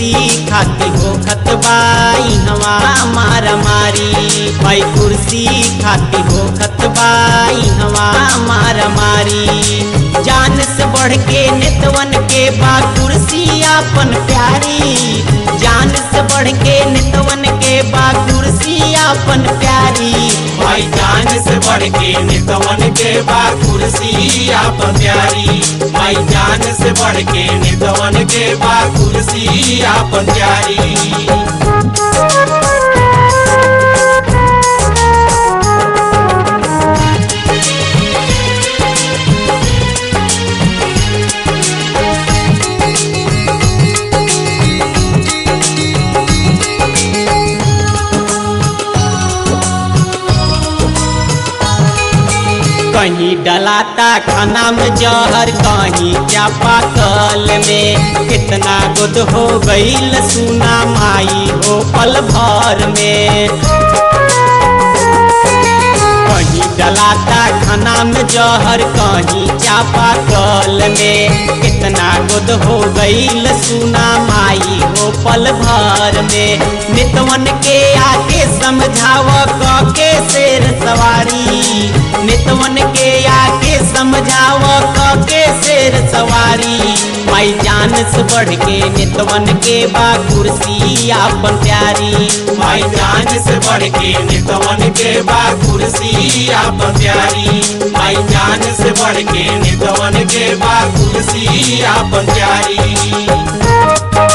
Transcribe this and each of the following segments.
कुर्सी खाती हो खतबाई हवा मारा मारी भाई कुर्सी खाती हो खतबाई हवा मारा मारी जान से बढ़ के नितवन के बा कुर्सी आपन प्यारी जान से बढ़ के नितवन के बा कुर्सी आपन प्यारी भाई जान से बढ़ के नितवन के बा कुर्सी आप प्यारी भाई जान से बढ़ के नितवन के बा कुर्सी आप प्यारी कहीं डलाता खाना में जहर कहीं चापा कल में कितना गुद हो गईल सुना माई हो पल भर में कहीं डलाता खाना में जहर कहीं चापा कल में कितना गुद हो गईल सुना माई हो पल भर में नितवन के आके समझाव क के शेर सवारी नितवन के आके समझाव क के शेर सवारी माई जान से बढ़ के नितवन के बा कुर्सी आपन प्यारी भाई जान से बढ़ के नितवन के बा कुर्सी आप प्यारी भाई जान से बढ़ के नितवन के बा कुर्सी आप प्यारी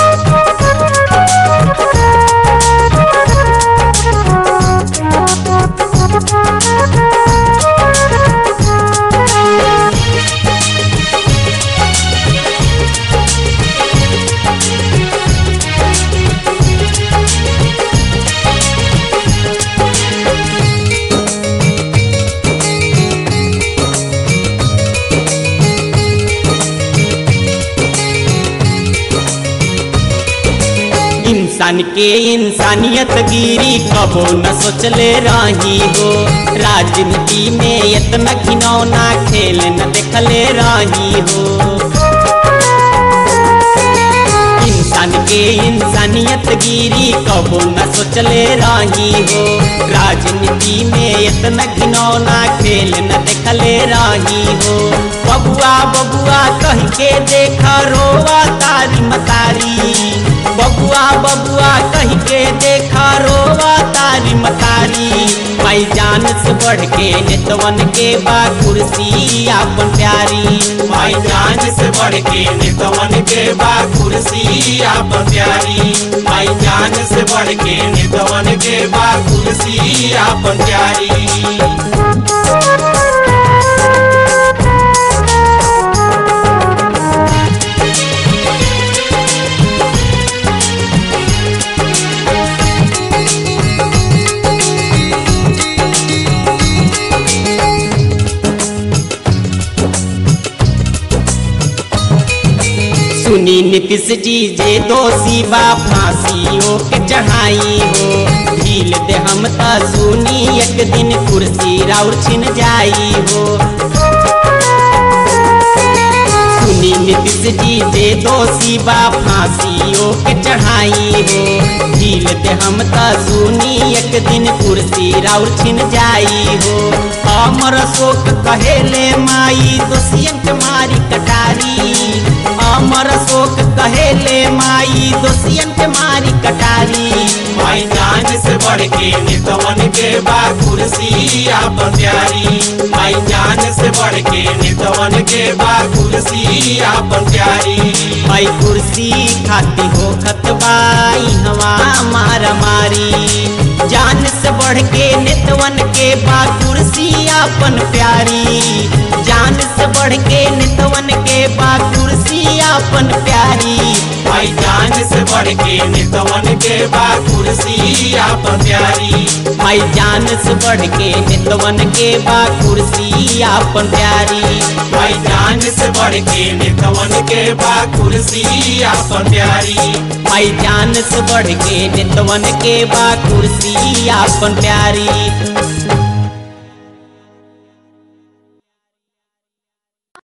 इंसान के इंसानियत गिरी कबो न सोचले रही हो राजनीति में इतना घिनौना खेल न देखले रही हो इंसान के इंसानियत गिरी कबो न सोचले रही हो राजनीति में इतना घिनौना खेल न देखले रही हो बबुआ बबुआ कह के देखा रोवा तारी मतारी बबुआ बबुआ कह के देखा रोवा तारी मतारी माई जान से बढ़ के नितवन के बा कुर्सी आपन प्यारी भाई जान से बढ़ के नितवन के बा कुर्सी आप प्यारी भाई जान से बढ़ के नितवन के बा कुर्सी आप प्यारी सुनी नीतीश जी जे दोषी बा फांसियों के चढ़ाई हो ढील दे हम त सुनी एक दिन कुर्सी राउर छिन जाई हो सुनी नीतीश जी जे दोषी बा फांसियों के चढ़ाई हो ढील दे हम त सुनी एक दिन कुर्सी राउर छिन जाई हो अमर शोक कहेले माई दोषियन के मारी कटारी अमर शोक कहेले माई दोषियन के मारी कटारी भाई जान से बढ़ के नितवन के बा कुर्सी आप प्यारी भाई जान से बढ़ के नितवन के बा कुर्सी आप प्यारी भाई कुर्सी खाती हो खतबाई हवा मारा मारी जान से बढ़ के नितवन के बा कुर्सी आपन प्यारी जान से बढ़ के नितवन के बा कुर्सी आपन प्यारी भाई जान से बढ़ के नितवन के बा कुर्सी आप प्यारी भाई जान से बढ़ के नितवन के बा कुर्सी आपन प्यारी भाई जान से बढ़ के नितवन के बा कुर्सी आप प्यारी भाई जान से बढ़ के नितवन के बा कुर्सी आपन प्यारी